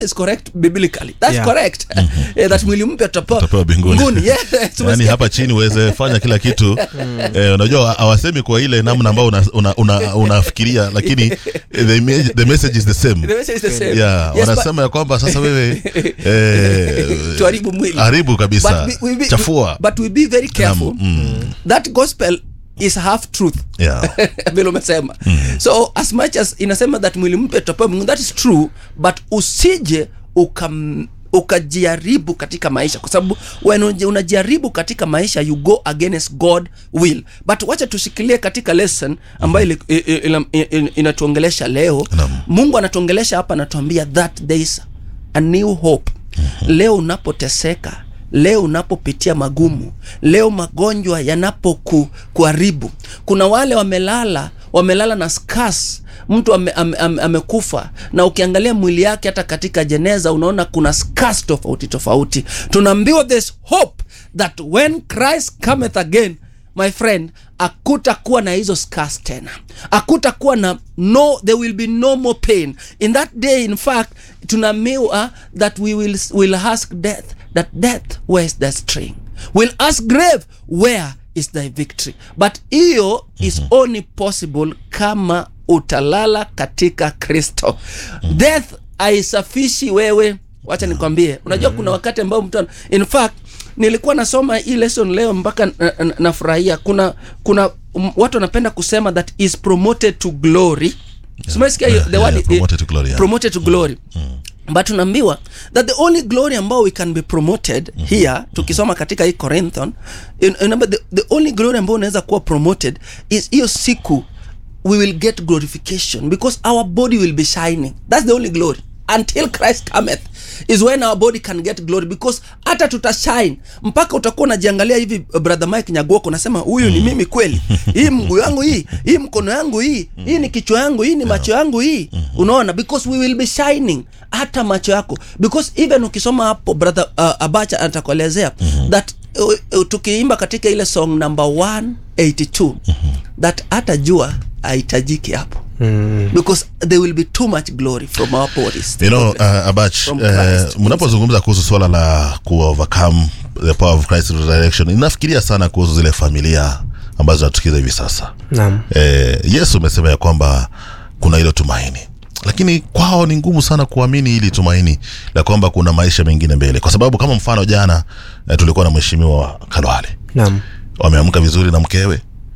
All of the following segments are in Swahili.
is correct biblically that's Yeah. correct Eh, that mwili mpya tutapewa Tutapewa mbinguni. mbinguni. Yeah, yani tumesikia. hapa chini uweze fanya kila kitu eh, unajua hawasemi kwa ile namna ambayo unafikiria una, una, unafikiria, lakini eh, the, image- the message is the same The message is the same. yeah, Yes, but- wanasema ya kwamba sasa wewe eh, Tuharibu mwili. haribu kabisa But we- we be- chafua but we be very careful Naam, mm. that gospel is half truth yeah. vile umesema so as much as inasema that mwili mpya tutapewa mbinguni that is true but usije ukam ukajaribu katika maisha kwa sababu when unaji- unajaribu katika maisha you go against god will but wacha tushikilie katika lesson ambayo ili- i- i- ina- i- inatuongelesha leo Naam. mungu anatuongelesha hapa anatuambia that there is a new hope leo unapoteseka leo unapopitia magumu leo magonjwa yanapokuharibu kuna wale wamelala wamelala na scars mtu ame, ame, ame, amekufa na ukiangalia mwili yake hata katika jeneza unaona kuna scars tofauti tofauti tunaambiwa this hope that when christ cometh again my friend akutakuwa na hizo scars tena akutakuwa na no there will be no more pain in that day in fact tunaambiwa that we will, will ask death that death where is the string will ask grave where is thy victory but hiyo is only possible kama utalala katika kristo death aisafishi wewe wacha nikwambie unajua kuna wakati ambao mtu ana- in fact nilikuwa nasoma hii lesson leo mpaka na- na- nafurahia kuna kuna um, watu wanapenda kusema that is promoted to glory Simesikia hiyo, Yeah, the yeah, word promoted to glory, yeah. promoted to glory but tunaambiwa that the only glory ambao we can be promoted here tukisoma katika hii corinthon in- remember the, the only glory ambao unaweza kuwa promoted is hiyo siku we will get glorification because our body will be shining that's the only glory until christ cometh is when our body can get glory because hata tutashine mpaka utakuwa unajiangalia hivi brother mike nyaguoko unasema huyu ni mimi kweli hii mguu yangu hii hii mkono yangu hii hii ni kichwa yangu hii ni macho yangu hii unaona because we will be shining hata macho yako because even ukisoma hapo brother uh, abacha atakuelezea that uh, uh, tukiimba katika ile song number 182 that hata jua haitajiki hapo because there will be too much glory from our bodies you know uh, abach From uh, Christ. mnapozungumza kuhusu swala la ku overcome the power of christ resurrection inafikiria sana kuhusu zile familia ambazo zinatukiza hivi sasa naam eh, yesu umesema ya kwamba kuna hilo tumaini lakini kwao ni ngumu sana kuamini hili tumaini la kwamba kuna maisha mengine mbele kwa sababu kama mfano jana eh, tulikuwa na mheshimiwa wa kalwale naam wameamka vizuri na mkewe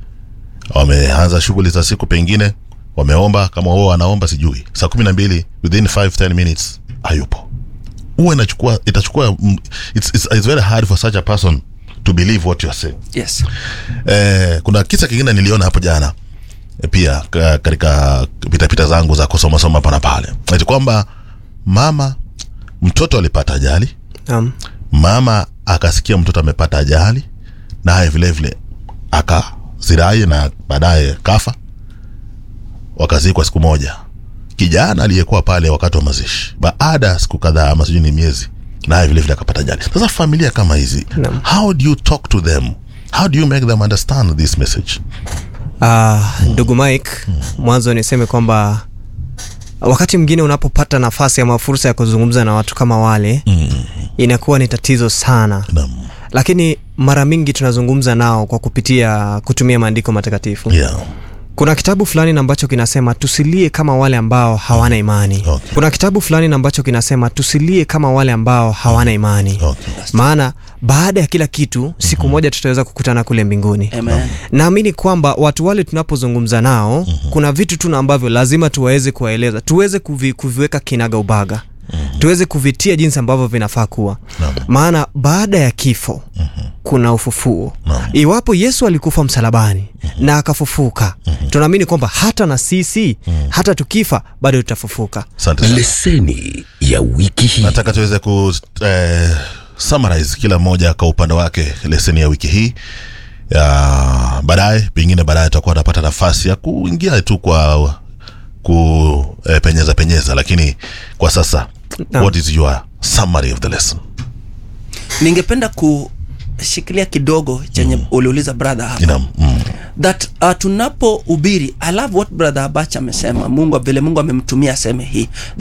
wameanza shughuli za siku pengine wameomba kama wao wanaomba sijui saa kumi na mbili within 5 10 minutes hayupo huwa inachukua itachukua mm, it's, it's, it's very hard for such a person to believe what you are saying yes eh, kuna kisa kingine niliona hapo jana eh, pia ka- katika pitapita zangu za kusomasoma hapa na pale ati kwamba mama mtoto alipata ajali naam mama akasikia mtoto amepata ajali naye vile vile akazirai na baadaye kafa wakazikwa siku moja kijana aliyekuwa pale wakati wa mazishi baada ya siku kadhaa ama sijui ni miezi naye vile vile akapata ajali sasa familia kama hizi Naam. how do you talk to them how do you make them understand this message Ah, ndugu mike mwanzo niseme kwamba wakati mwingine unapopata nafasi ama fursa ya kuzungumza na watu kama wale mm. inakuwa ni tatizo sana Naam. lakini mara mingi tunazungumza nao kwa kupitia kutumia maandiko matakatifu yeah. kuna kitabu fulani na ambacho kinasema tusilie kama wale ambao hawana imani Okay. kuna kitabu fulani na ambacho kinasema tusilie kama wale ambao hawana imani Okay. maana baada ya kila kitu siku moja tutaweza kukutana kule mbinguni amen naamini kwamba watu wale tunapozungumza nao mm-hmm. kuna vitu tu na ambavyo lazima tuwaweze kuwaeleza tuweze kuvi, kuviweka kinaga ubaga mm-hmm. tuweze kuvitia jinsi ambavyo vinafaa kuwa Naam. maana baada ya kifo mm-hmm. kuna ufufuo Naam. iwapo yesu alikufa msalabani mm-hmm. na akafufuka mm-hmm. tunaamini kwamba hata na sisi mm-hmm. hata tukifa bado tutafufuka asante sana leseni ya wiki hii nataka tuweze ku eh, summarize kila mmoja kwa upande wake leseni ya wiki hii ya baadaye pengine baadaye tutakuwa napata nafasi ya kuingia tu kwa ku eh, penyeza penyeza lakini kwa sasa Naam. what is your summary of the lesson ningependa kushikilia kidogo chenye uliuliza brother hapa Naam, mm. that uh, tunapohubiri i love what brother abacha amesema mungu vile mungu amemtumia aseme hii